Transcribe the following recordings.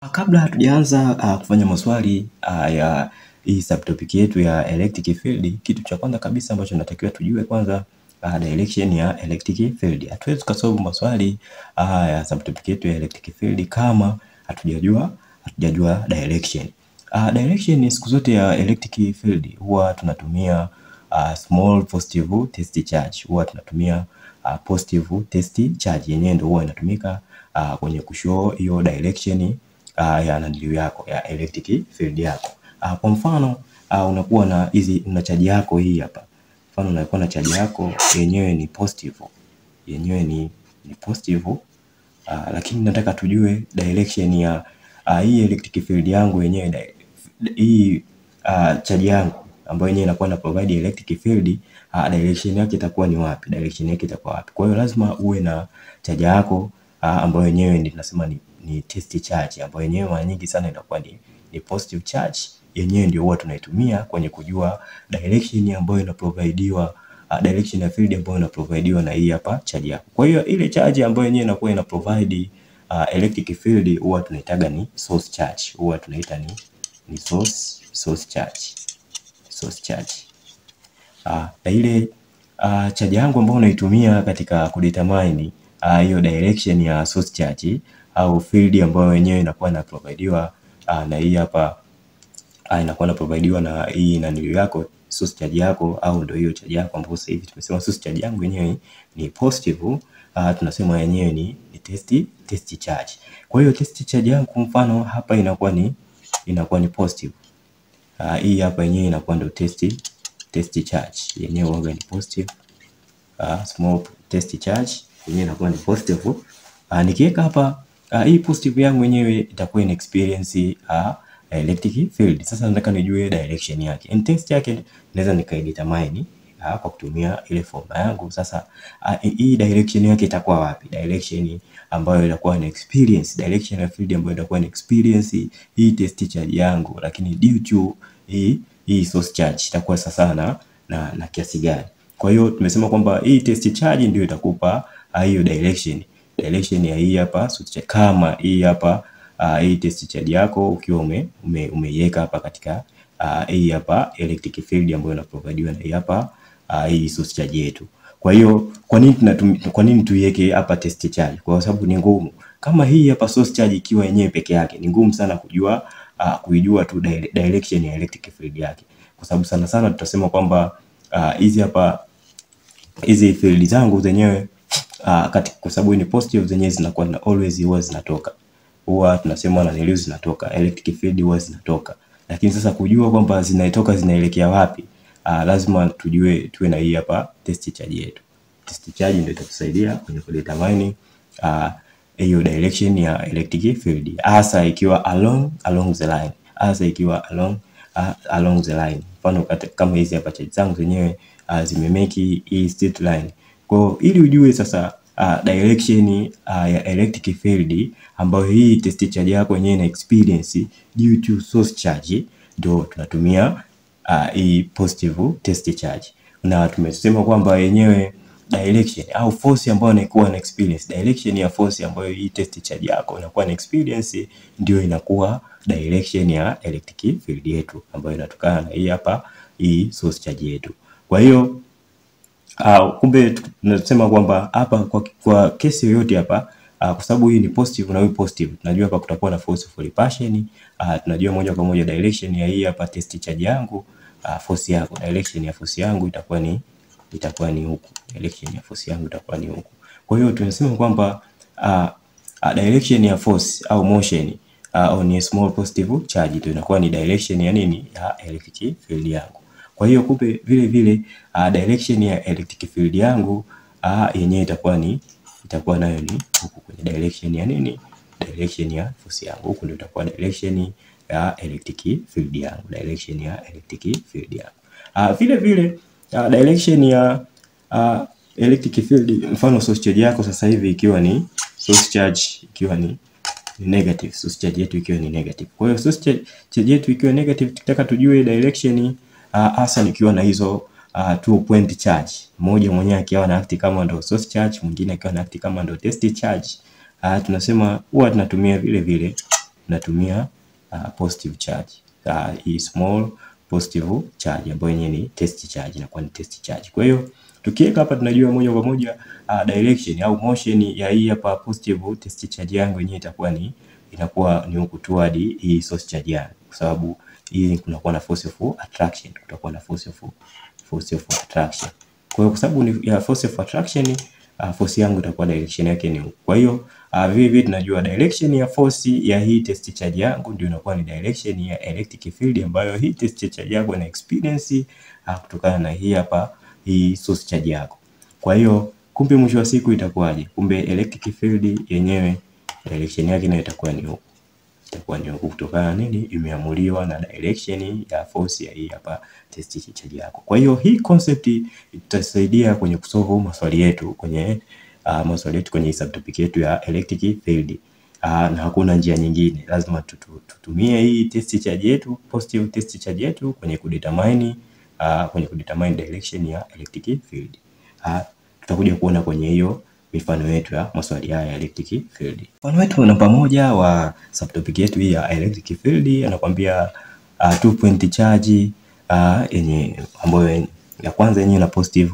Kabla hatujaanza uh, kufanya maswali uh, ya hii subtopic yetu ya electric field, kitu cha kwanza kabisa ambacho natakiwa tujue kwanza uh, direction ya electric field. Hatuwezi tukasolve maswali uh, ya subtopic yetu ya electric field kama hatujajua hatujajua direction. Uh, direction siku zote ya electric field huwa tunatumia uh, small positive test charge, huwa tunatumia uh, positive test charge yenyewe ndio huwa inatumika uh, kwenye kushow hiyo direction uh, ya naniliu yako ya electric field yako. Uh, kwa mfano uh, unakuwa na hizi una chaji yako hii hapa. Mfano unakuwa na chaji yako yenyewe ni positive. Yenyewe ni ni positive uh, lakini nataka tujue direction ya uh, hii electric field yangu yenyewe hii uh, chaji yangu ambayo yenyewe inakuwa na provide electric field uh, direction yake itakuwa ni wapi? Direction yake itakuwa wapi? Kwa hiyo lazima uwe na chaji yako uh, ambayo yenyewe ni tunasema ni ni test charge ambayo yenyewe mara nyingi sana inakuwa ni, ni positive charge yenyewe ndio huwa tunaitumia kwenye kujua direction ambayo inaprovidiwa uh, direction ya field ambayo inaprovidiwa na hii hapa charge yako. Kwa hiyo ile charge ambayo yenyewe inakuwa ina provide uh, electric field huwa tunaitaga ni source charge. Huwa tunaita ni ni source source charge. Source charge. Uh, na ile uh, charge yangu ambayo unaitumia katika kudetermine hiyo uh, direction ya source charge au field ambayo wenyewe inakuwa na providiwa uh, na hii hapa uh, inakuwa na providiwa na hii naniliu yako source charge yako au ndio hiyo charge yako ambayo sasa hivi tumesema source charge yangu yenyewe ni positive uh, tunasema yenyewe ni, ni test test charge. Kwa hiyo test charge yangu mfano hapa inakuwa ni inakuwa ni positive. Uh, hii hapa yenyewe inakuwa ndio test test charge yenyewe huwa ni positive. Uh, small test charge yenyewe inakuwa ni positive. Uh, nikiweka hapa uh, hii positive yangu yenyewe itakuwa ina experience uh, electric field. Sasa nataka nijue direction yake. Intensity yake naweza nikaidetermine uh, kwa kutumia ile formula yangu. Sasa uh, hii direction yake itakuwa wapi? Direction ambayo itakuwa na experience, direction ya field ambayo itakuwa na experience hii test charge yangu, lakini due to hii hii source charge itakuwa sasa na, na, na kiasi gani? Kwa hiyo tumesema kwamba hii test charge ndio itakupa hiyo uh, direction direction ya hii hapa source charge. Kama hii hapa uh, hii test charge yako ukiwa ume, ume, umeiweka hapa katika uh, hii hapa electric field ambayo inaprovidiwa na hii hapa uh, hii source charge yetu. Kwa hiyo kwa nini tunatum, kwa nini tuiweke hapa test charge? Kwa sababu ni ngumu. Kama hii hapa source charge ikiwa yenyewe peke yake ni ngumu sana kujua uh, kuijua tu direction ya electric field yake, kwa sababu sana sana tutasema kwamba hizi uh, hapa hizi field zangu zenyewe uh, katika kwa sababu ni positive zenyewe zinakuwa na always huwa zinatoka huwa tunasema na nilio zinatoka electric field huwa zinatoka, lakini sasa kujua kwamba zinatoka zinaelekea wapi uh, lazima tujue tuwe na hii hapa test charge yetu. Test charge ndio itatusaidia kwenye kudetermine hiyo uh, direction ya electric field hasa ikiwa along along the line, hasa ikiwa along uh, along the line. Mfano kama hizi hapa charge zangu zenyewe uh, zimemeki hii straight line. Kwa ili ujue sasa uh, direction uh, ya electric field ambayo hii test charge yako yenyewe ina experience due to source charge, ndio tunatumia uh, hii positive test charge, na tumesema kwamba yenyewe direction au force ambayo inakuwa na experience, direction ya force ambayo hii test charge yako inakuwa na experience ndio inakuwa direction ya electric field yetu ambayo inatokana na hii hapa hii source charge yetu. Kwa hiyo Uh, kumbe tunasema kwamba hapa kwa, kwa kesi yoyote hapa uh, kwa sababu hii ni positive na hii positive, tunajua hapa kutakuwa na force of repulsion uh, tunajua moja kwa moja direction ya hii hapa test charge yangu uh, force yako, direction ya force yangu itakuwa ni itakuwa ni huku, direction ya force yangu itakuwa ni huku. Kwa hiyo tunasema kwamba uh, uh, direction ya force au motion uh, on a small positive charge ndio inakuwa ni direction ya nini ya electric field yangu. Kwa hiyo kumbe vile vile uh, direction ya electric field yangu uh, yenyewe itakuwa ni itakuwa nayo ni huku kwenye direction ya nini, direction ya force yangu. Huku ndio itakuwa direction ya electric field yangu, direction ya electric field yangu. Uh, vile vile uh, direction ya uh, electric field, mfano source charge yako sasa hivi ikiwa ni source charge ikiwa ni ni negative, source charge yetu ikiwa ni negative. Kwa hiyo source charge yetu ikiwa negative, tukitaka tujue direction hasa uh, nikiwa na hizo uh, two point charge, mmoja mwenyewe akiwa na act kama ndo source charge, mwingine akiwa na act kama ndo test charge. Uh, tunasema huwa tunatumia vile vile tunatumia uh, positive charge uh, hii small positive charge ambayo yenyewe ni test charge, inakuwa ni test charge. Kwa hiyo tukiweka hapa tunajua moja kwa moja uh, direction au motion ya hii hapa positive test charge yangu yenyewe itakuwa ni inakuwa ni huku toward hii source charge yangu, kwa sababu hii kunakuwa na force of attraction, kutakuwa na force of force of attraction. Kwa hiyo kwa sababu ni ya force of attraction uh, force yangu itakuwa direction yake ni huku. Kwa hiyo uh, vile vile tunajua direction ya force ya hii test charge yangu ndio inakuwa ni direction ya electric field ambayo hii test charge yangu ina experience uh, kutokana na hii hapa hii source charge yako. Kwa hiyo kumbe mwisho wa siku itakuwaje? Kumbe electric field yenyewe direction yake nayo itakuwa ni huku itakuwa ni huku kutokana na nini? Imeamuliwa na direction ya force ya hii hapa test charge yako. Kwa hiyo hii concept itasaidia kwenye kusolve maswali yetu kwenye uh, maswali yetu kwenye subtopic yetu ya electric field. Uh, na hakuna njia nyingine, lazima tutu, tutumie hii test charge yetu, positive test charge yetu kwenye kudetermine uh, kwenye kudetermine direction ya electric field. Uh, tutakuja kuona kwenye hiyo mifano yetu ya maswali haya ya electric field. Mfano wetu namba moja wa subtopic yetu hii ya electric field anakuambia uh, two point charge uh, yenye ambayo ya kwanza yenyewe na positive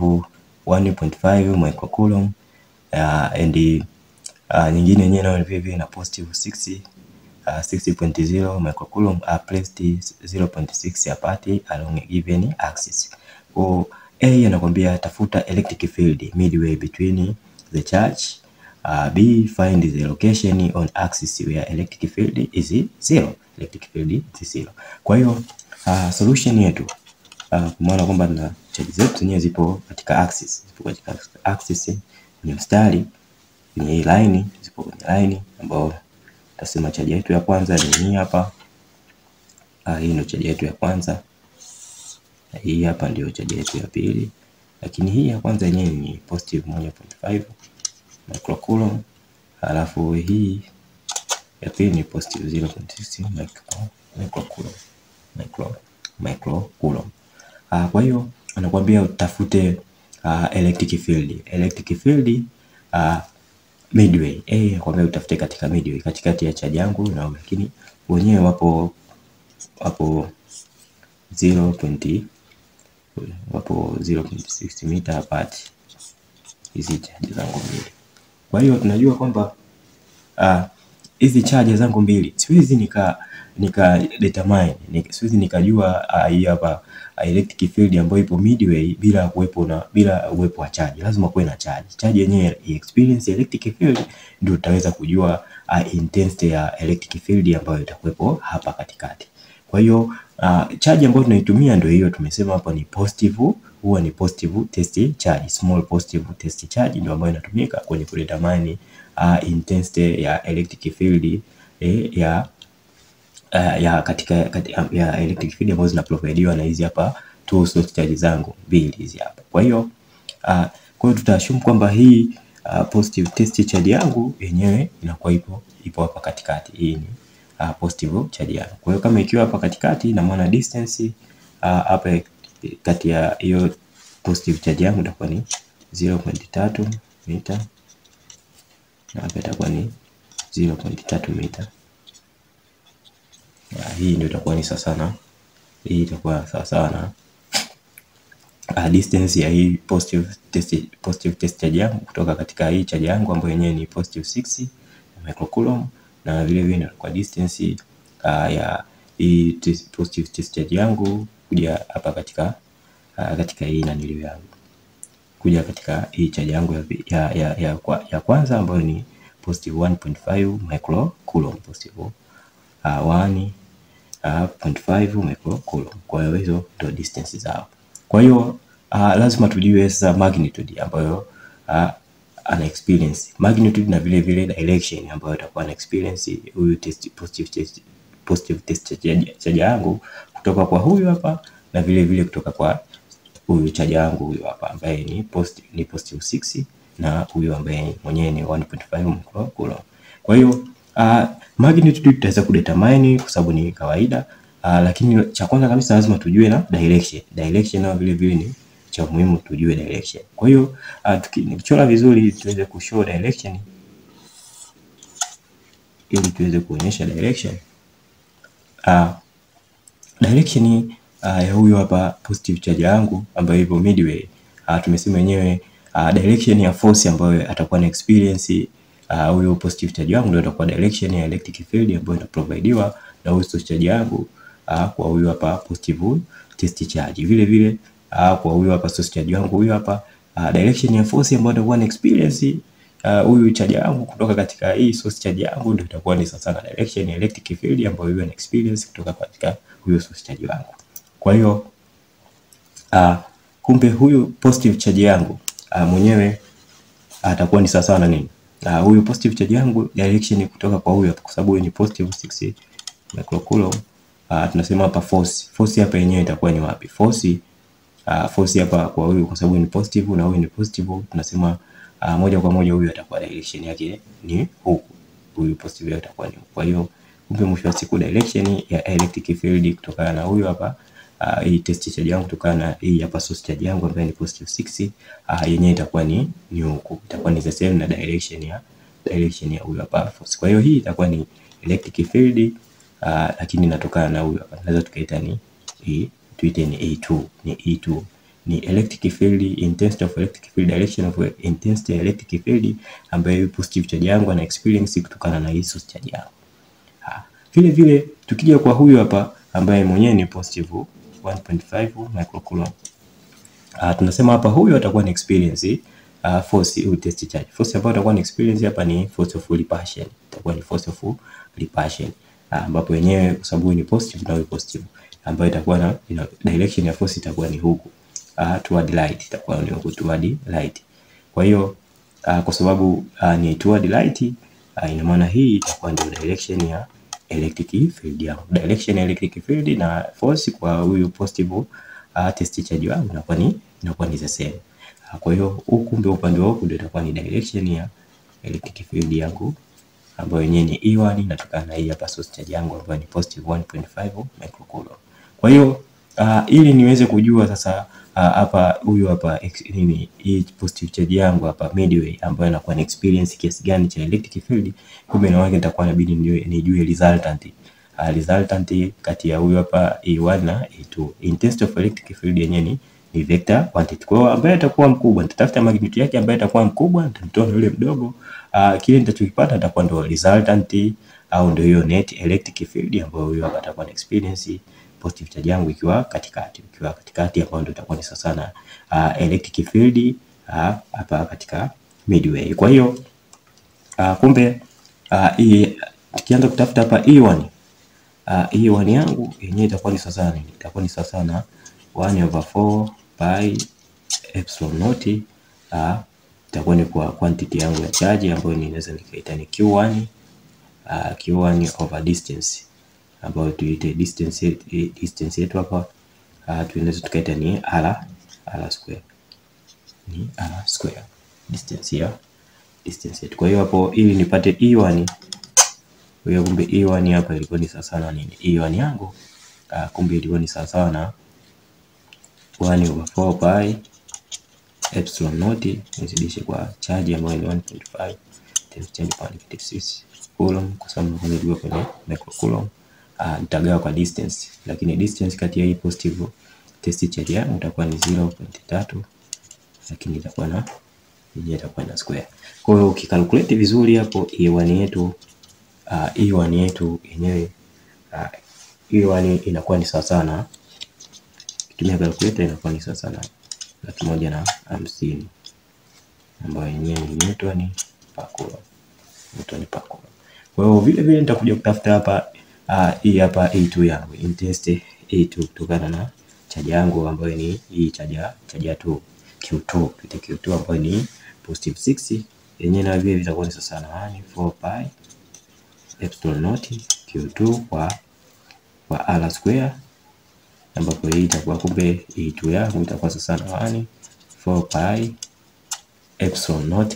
1.5 microcoulomb uh, and uh, nyingine yenyewe nayo vile vile na positive 6 uh, 6.0 microcoulomb are placed 0.6 apart along a given axis. Kwa A anakuambia tafuta electric field midway between the charge uh, B find the location on axis where electric field is zero. Electric field is zero. Kwa hiyo uh, solution yetu uh, kwa maana kwamba na charge zetu zenyewe zipo katika axis, zipo katika axis kwenye mstari kwenye hii line, zipo kwenye line ambao tasema charge yetu ya kwanza ni hii hapa. Uh, hii ndio charge yetu ya kwanza na hii hapa ndio charge yetu ya pili, lakini hii ya kwanza yenyewe ni positive 1.5 microcoulomb, halafu hii ya pili ni positive 0.6 microcoulomb micro microcoulomb. Uh, kwa hiyo anakuambia utafute uh, electric field electric field uh, midway eh, anakuambia utafute katika midway, katikati ya charge yangu na lakini wenyewe wapo wapo 0. wapo 0.6 meter apart hizi charge zangu mbili. Kwa hiyo tunajua kwamba hizi uh, charge zangu mbili siwezi nika nika determine nika, siwezi nikajua hii uh, hapa uh, electric field ambayo ipo midway bila kuwepo na bila uwepo wa charge. Lazima kuwe na charge. Charge yenyewe experience electric field ndio utaweza kujua uh, intensity ya electric field ambayo itakuwepo hapa katikati. Kwa hiyo uh, charge ambayo tunaitumia ndio hiyo tumesema hapa ni positive, huwa ni positive test charge, small positive test charge ndio ambayo inatumika kwenye kudetermine uh, intensity ya electric field eh, ya uh, ya katika, katika ya electric field ambazo zinaprovidiwa na hizi hapa two source charge zangu mbili hizi hapa. Kwa hiyo uh, kwa hiyo tutaassume kwamba hii uh, positive test charge yangu yenyewe inakuwa ipo ipo hapa katikati. Hii ni uh, positive charge yangu. Kwa hiyo kama ikiwa hapa katikati, ina maana distance hapa uh, kati ya hiyo positive charge yangu itakuwa ni 0.3 mita na hapa itakuwa ni 0.3 mita. Ya, hii ndio itakuwa ni sawa sana, hii itakuwa sawa sawa na uh, distance ya hii positive test, positive test charge yangu kutoka katika hii charge yangu ambayo yenyewe ni positive 6 microcoulomb na vile vile kwa distance uh, ya hii positive test charge yangu kuja hapa katika uh, katika hii naniliu yangu kuja katika hii charge yangu ya, ya, ya, ya, kwa, ya kwanza ambayo ni positive 1.5 microcoulomb positive uh, 1.5 microcoulomb. Kwa hiyo hizo ndio distance zao. Kwa hiyo uh, lazima tujue sasa magnitude ambayo uh, ana experience magnitude na vile vile direction ambayo atakuwa ana experience huyu test positive test positive test charge yangu kutoka kwa huyu hapa na vile vile kutoka kwa huyu charge yangu huyu hapa ambaye ni positive ni positive 6 na huyu ambaye mwenyewe ni 1.5 microcoulomb. Kwa hiyo uh, magnitude tutaweza kudetermine kwa sababu ni kawaida uh, lakini cha kwanza kabisa lazima tujue na direction. Direction na vile vile ni cha muhimu tujue direction. Kwa hiyo uh, nikichora vizuri tuweze kushow direction. ili tuweze kuonyesha direction. Uh, direction uh, ya huyu hapa positive charge yangu ambayo ipo midway. Uh, tumesema wenyewe uh, direction ya force ambayo atakuwa na experience huyo uh, positive charge yangu ndio itakuwa direction ya electric field ambayo inaprovidiwa na huyo source charge yangu uh, kwa huyu hapa positive test charge. Vile vile uh, kwa huyu hapa source charge yangu huyu hapa uh, direction ya force ambayo atakuwa na experience huyu uh, charge yangu kutoka katika hii source charge yangu ndio itakuwa ni sasa na direction ya electric field ambayo huyo ana experience kutoka katika huyo source charge wangu. Kwa hiyo uh, kumbe huyu positive charge yangu uh, mwenyewe atakuwa uh, ni sawa na nini? Uh, huyu positive charge yangu direction kutoka kwa huyu kwa sababu ni positive 6 microcoulomb. Uh, tunasema hapa force. Force hapa yenyewe itakuwa ni wapi? Force uh, force hapa kwa huyu kwa sababu ni positive na huyu ni positive tunasema uh, moja kwa moja huyu atakuwa direction yake ni huku. Huyu positive yake itakuwa ni huku. Kwa hiyo kumbe mwisho wa siku direction ya electric field kutokana na huyu hapa uh, hii test charge yangu kutokana na hii hapa source charge yangu ambayo ni positive 6 uh, yenyewe itakuwa ni ni huku. Itakuwa ni the same na direction ya direction ya huyu hapa force. Kwa hiyo hii itakuwa ni electric field uh, lakini inatokana na huyu hapa. Tunaweza tukaita ni hii tuite ni E2, ni E2 ni electric field intensity of electric field direction of intensity electric field ambayo positive charge yangu ana experience kutokana na hii source charge yangu. Vile vile tukija kwa huyu hapa ambaye mwenyewe ni positive 1.5 microcoulomb. Uh, tunasema hapa huyu atakuwa ni experience uh, force au test charge. Force ambayo atakuwa ni experience hapa ni force of repulsion. Itakuwa ni force of repulsion ambapo uh, wenyewe kwa sababu ni positive na huyu positive ambayo itakuwa na you know, direction ya force itakuwa ni huku uh, toward light itakuwa ni huku toward light. Kwa hiyo uh, kwa sababu uh, ni toward light uh, ina maana hii itakuwa ndio direction ya electric field yangu. Direction ya electric field na force kwa huyu positive uh, test charge wangu inakuwa ni inakuwa ni the same. Uh, kwa hiyo huku kumbe upande wa huku ndio itakuwa ni direction ya electric field yangu ambayo yenyewe ni E1 inatokana na hii hapa source charge yangu ambayo ni positive 1.5 microcoulomb. Kwa hiyo uh, ili niweze kujua sasa hapa uh, huyu hapa nini hii positive charge yangu hapa midway ambayo inakuwa ni experience kiasi gani cha electric field, kumbe na wake nitakuwa inabidi nijue resultant uh, resultant kati ya huyu hapa E1 na E2. Intensity of electric field yenyewe ni ni vector quantity. Kwa hiyo ambaye atakuwa mkubwa nitatafuta magnitude yake, ambaye atakuwa mkubwa nitamtoa yule mdogo. Uh, kile nitachokipata atakuwa ndio resultant au ndio hiyo net electric field ambayo huyo hapa atakuwa na experience positive charge yangu ikiwa katikati, ikiwa katikati ambayo ndio itakuwa ni sasa na uh, electric field hapa uh, katika midway. Kwa hiyo uh, kumbe uh, tukianza kutafuta hapa E1 uh, E1 yangu yenyewe itakuwa ni sasa nini? Itakuwa ni sasa na 1 over 4 pi epsilon naught uh, itakuwa ni kwa quantity yangu ya charge ambayo ninaweza nikaita ni Q1 uh, Q1 over distance ambayo tuite distance distance yetu hapa uh, tunaweza tukaita ni r r square ni r square distance ya distance yetu. Kwa hiyo hapo ili nipate E1 kwa hiyo kumbe E1 hapa ilikuwa ni sawa na nini? E1 yangu uh, kumbe ilikuwa ni sawa na 1 over 4 pi epsilon naught nizidishe kwa charge ambayo ni 1.5 times 10 power negative 6 coulomb, kwa sababu kwanza ilikuwa kwenye microcoulomb. Uh, nitagawa kwa distance, lakini distance kati ya hii positive test charge yangu itakuwa ni 0.3, lakini itakuwa na yenyewe itakuwa na square. Kwa hiyo ukikalkulate vizuri hapo E1 yetu uh, E1 yetu yenyewe uh, E1 inakuwa ni sawa sana kutumia calculator inakuwa ni sawa na laki moja na hamsini ambayo yenyewe ni newton per coulomb, newton per coulomb. Kwa hiyo vile vile nitakuja kutafuta hapa hii uh, hapa A2 yangu intensity A2 kutokana na chaja yangu ambayo ni hii chaja chaja 2 Q2 tuite Q2 ambayo ni positive 6 yenyewe na vile vitakuwa ni sawa na 1 4 pi epsilon naught Q2 kwa kwa r square ambapo hii itakuwa kumbe E2 yangu itakuwa sawa na 1 4 pi epsilon naught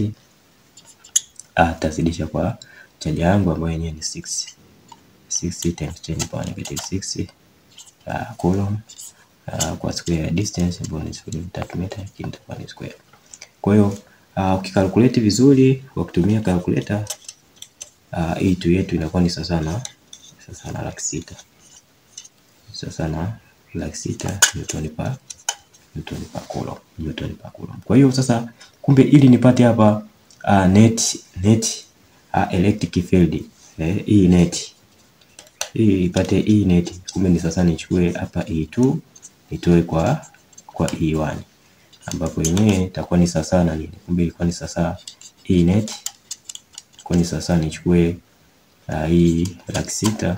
atazidisha kwa chaja yangu ambayo yenyewe ni 6 6 times 10 power negative 6 uh, coulomb uh, kwa square distance ambayo ni 0.3 meter, lakini itakuwa ni square. Kwa hiyo uh, ukikalkulate vizuri kwa kutumia calculator uh, hii tu yetu inakuwa ni sasa na sasa na laki sita sasa na laki sita newton per newton per coulomb newton per coulomb. Kwa hiyo sasa, kumbe ili nipate hapa uh, net net uh, electric field eh, hii net hii ipate hii net, kumbe ni sasa nichukue hapa E2 nitoe kwa kwa E1 ambapo yenyewe itakuwa ni sasa na nini? Kumbe ilikuwa ni sasa hii net kwa ni sasa nichukue uh, hii laki sita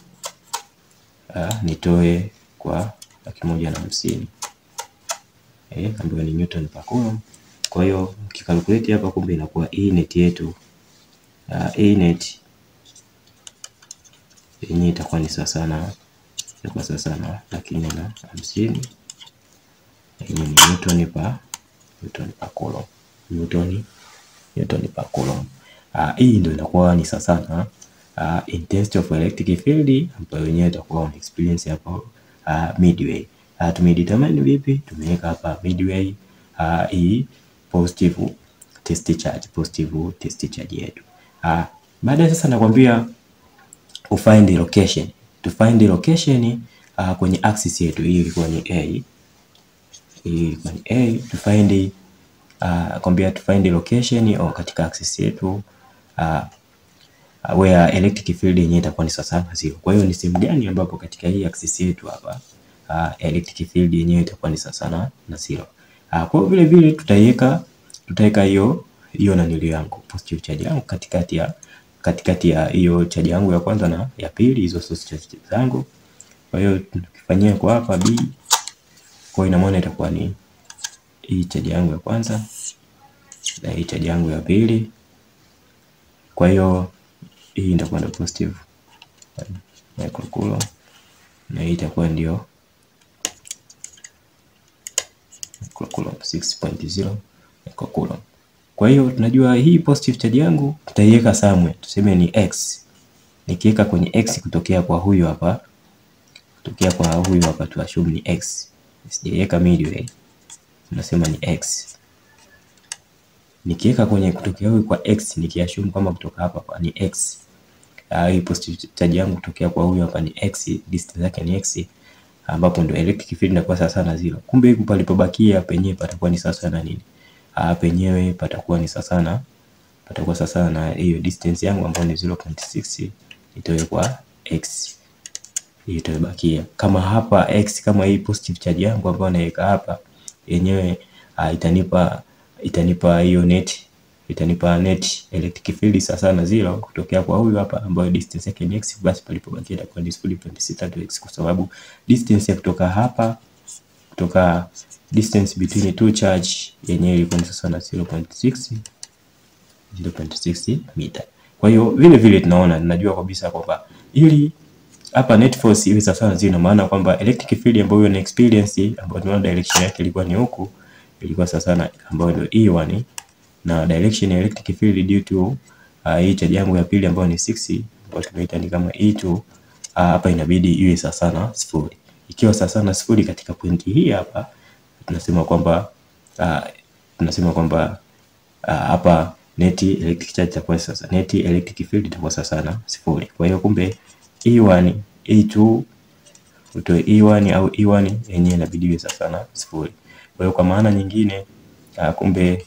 uh, nitoe kwa laki moja na hamsini eh, ambayo ni newton per coulomb. Kwa hiyo ukikalkulate hapa, kumbe inakuwa hii net yetu uh, hii net yenyewe itakuwa ni sasa na itakuwa sasa na laki nne na hamsini yenyewe ni newton per newton per coulomb newton newton per coulomb. Uh, hii ndio inakuwa ni sasa na uh, intensity of electric field ambayo yenyewe itakuwa on experience hapo uh, midway. Uh, tumedetermine vipi? Tumeweka hapa midway uh, hii positive test charge, positive test charge yetu. Uh, baadaye sasa nakwambia ufind location. To find location uh, kwenye axis yetu hii ilikuwa ni A. Hii ilikuwa ni A. To find uh, kwambia to find location au katika axis yetu uh, where electric field yenyewe itakuwa ni sawa na zero. Kwa hiyo ni sehemu gani ambapo katika hii axis yetu hapa uh, electric field yenyewe itakuwa ni sawa na zero. Uh, kwa hiyo vile vile tutaiweka tutaweka hiyo hiyo na nilio yangu positive charge yangu katikati ya katikati ya hiyo charge yangu ya kwanza na ya pili, hizo source charge zangu. Kwa hiyo tukifanyia kwa hapa B, kwa ina maana itakuwa ni hii charge yangu ya kwanza na hii charge yangu ya pili. Kwa hiyo hii itakuwa ndio positive microcoulomb na hii itakuwa ndio microcoulomb 6.0 microcoulomb. Kwa hiyo tunajua hii positive charge yangu tutaiweka somewhere, tuseme ni x. Nikiweka kwenye x kutokea kwa huyu hapa, kutokea kwa huyu hapa tu assume ni x, sijaiweka midway, tunasema ni x. Nikiweka kwenye kutokea huyu kwa x, nikiassume kama kutoka hapa kwa ni x, uh, hii positive charge yangu kutokea kwa huyu hapa ni x, distance yake ni x, ambapo ndio electric field inakuwa sawa na zero. Kumbe huku palipobakia penyewe patakuwa ni sawa na nini? Uh, penyewe patakuwa ni sasa na patakuwa sasa na hiyo distance yangu ambayo ni 0.6 itoe kwa x hiyo itabakia. Kama hapa x, kama hii positive charge yangu ambayo naweka hapa yenyewe uh, itanipa itanipa hiyo net itanipa net electric field sasa na zero kutokea kwa huyu hapa ambayo distance yake ni x, basi palipobakia itakuwa ni 0.6 x, kwa sababu distance ya kutoka hapa kutoka distance between two charge yenyewe ilikuwa ni sasa na 0.6 0.6 meter. Kwa hiyo vile vile tunaona tunajua kabisa kwamba ili hapa net force iwe sawa na zero, maana kwamba electric field ambayo ina experience ambayo tunaona direction yake ilikuwa ni huku, ilikuwa sawa na ambayo ndio E1 na direction ya electric field due to uh, hii charge yangu ya pili ambayo ni 6 ambayo tumeita ni kama E2 uh, hapa inabidi iwe sawa na sifuri. Ikiwa sawa na sifuri katika pointi hii hapa tunasema kwamba uh, tunasema kwamba uh, hapa net electric charge itakuwa sasa net electric field itakuwa sasa na sifuri. Kwa hiyo kumbe E1 E2 utoe E1 au E1 yenyewe inabidi iwe sasa na sifuri. Kwa hiyo kwa maana nyingine uh, kumbe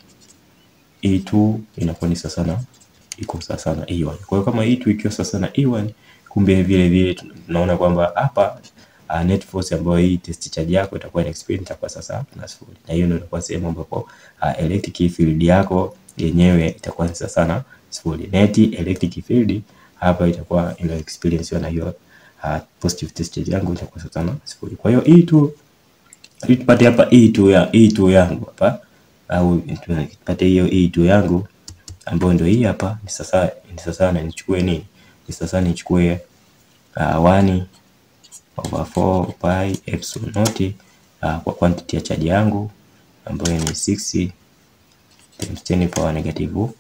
E2 inakuwa ni sasa na iko sasa na E1. Kwa hiyo kama E2 ikiwa sasa na E1 kumbe vile vile tunaona kwamba hapa uh, net force ambayo hii test charge yako itakuwa experience itakuwa sasa na sifuri, na hiyo ndio itakuwa sehemu ambapo uh, electric field yako yenyewe itakuwa ni sasa na sifuri. Net electric field hapa itakuwa ina experience na hiyo uh, positive test charge yangu itakuwa sasa na sifuri. Kwa hiyo E2 ili tupate hapa E2 ya E2 yangu hapa au tupate hiyo E2 yangu ambayo ndio hii hapa ni sasa ni sasa na nichukue nini? Ni sasa nichukue uh, 1 over 4 pi epsilon naught uh, kwa quantity ya charge yangu ambayo ni 6 times 10 power negative uh,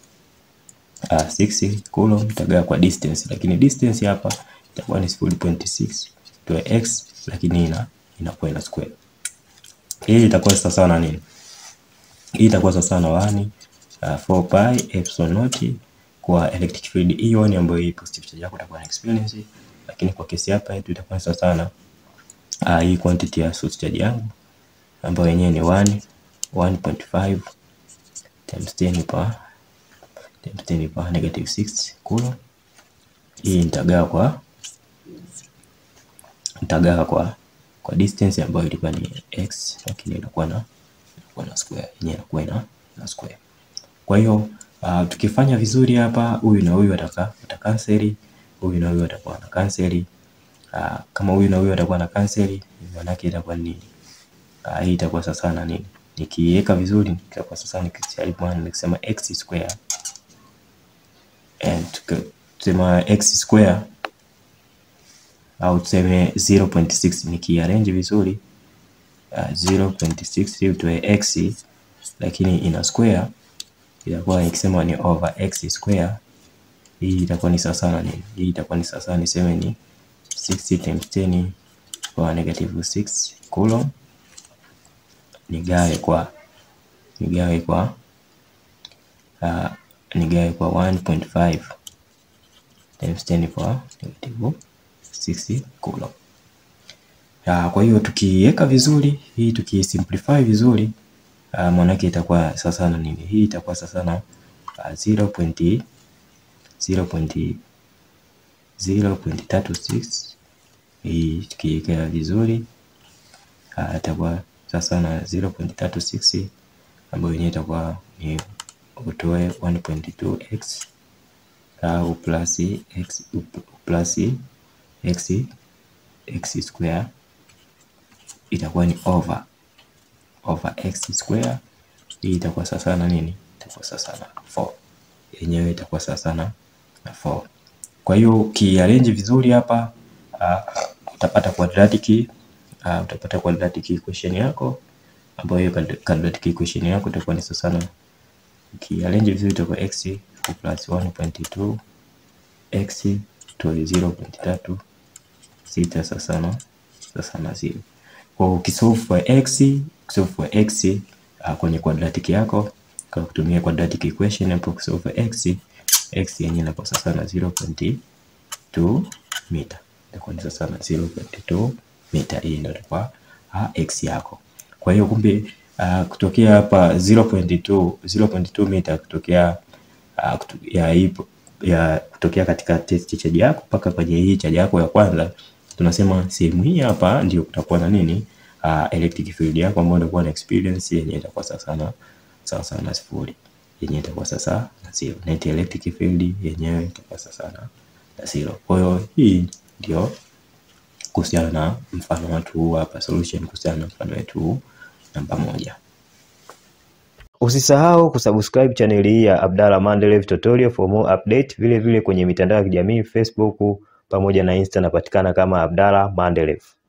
6 coulomb itagawa kwa distance, lakini distance hapa itakuwa ni 0.6 to x, lakini ina inakuwa ina square. Hii itakuwa sawa na nini? Hii itakuwa sawa na 1 uh, 4 pi epsilon naught kwa electric field hiyo ni ambayo hii positive charge yako itakuwa na experience, lakini kwa kesi hapa yetu itakuwa sawa sana uh, hii quantity ya source charge yangu ambayo yenyewe ni 1 1.5 times 10 power times 10 power negative 6 coulomb. Hii nitagawa kwa nitagawa kwa kwa distance ambayo ilikuwa ni x, lakini inakuwa na inakuwa na square yenyewe inakuwa ina na square. Kwa hiyo uh, tukifanya vizuri hapa, huyu na huyu ataka atakanseli, huyu na huyu atakuwa na kanseli. Uh, kama huyu na huyu atakuwa na kanseli, maana yake itakuwa ni nini? Uh, hii itakuwa sasa na nini? Nikiweka vizuri itakuwa sasa nikijaribu nikisema x square and tukisema x square au tuseme 0.6 nikiarrange vizuri uh, 0.6 utoe x lakini ina square itakuwa nikisema ni over x square. Hii itakuwa ni sawa sana nini? Hii itakuwa ni sawa sana niseme ni 60 times 10 kwa negative 6 coulomb nigawe kwa nigawe kwa uh, nigawe kwa 1.5 times 10 kwa negative 6 coulomb. Uh, kwa hiyo tukiweka vizuri hii tukisimplify vizuri uh, maanake itakuwa sasa na nini? Hii itakuwa sasa na uh, 0. 0.36 hii tukiweka vizuri uh, itakuwa sasa na 0.36 ambayo yenyewe itakuwa ni utoe 1.2x au plus x plus x x square itakuwa ni over over x square. Hii itakuwa sasa na nini? Itakuwa sasa na 4 yenyewe itakuwa sasa na 4. Kwa hiyo ukiarrange vizuri hapa uh, utapata quadratic uh, utapata quadratic equation yako ambayo hiyo quadratic equation yako itakuwa ni sasa na ukiarrange vizuri itakuwa x plus 1.2 x to 0.3 sita sasa na sasa na 0. Kwa ukisolve for x, ukisolve for x uh, kwenye quadratic yako kwa kutumia quadratic equation hapo ukisolve for x, x yenyewe inakuwa sasa na 0.2 mita. Itakuwa ni sasa na 0.2 mita. Hii ndio itakuwa uh, x yako. Kwa hiyo kumbe uh, kutokea hapa 0.2 0.2 mita kutokea uh, kutu, ya, ipo, ya kutokea katika test charge yako mpaka kwenye hii charge yako ya kwanza tunasema sehemu hii hapa ndio kutakuwa na nini, uh, electric field yako ambayo itakuwa na experience yenye itakuwa sawa sana sawa sana na sifuri, yenye itakuwa sasa na zero. Net electric field yenyewe itakuwa sasa na na zero. Kwa hiyo hii ndio kuhusiana na mfano wetu huu hapa, solution kuhusiana na mfano wetu huu namba moja. Usisahau kusubscribe chaneli hii ya Abdalla Mandelev Tutorial for more update. Vile vile kwenye mitandao ya kijamii Facebook pamoja na Insta napatikana kama Abdalla Mandelev.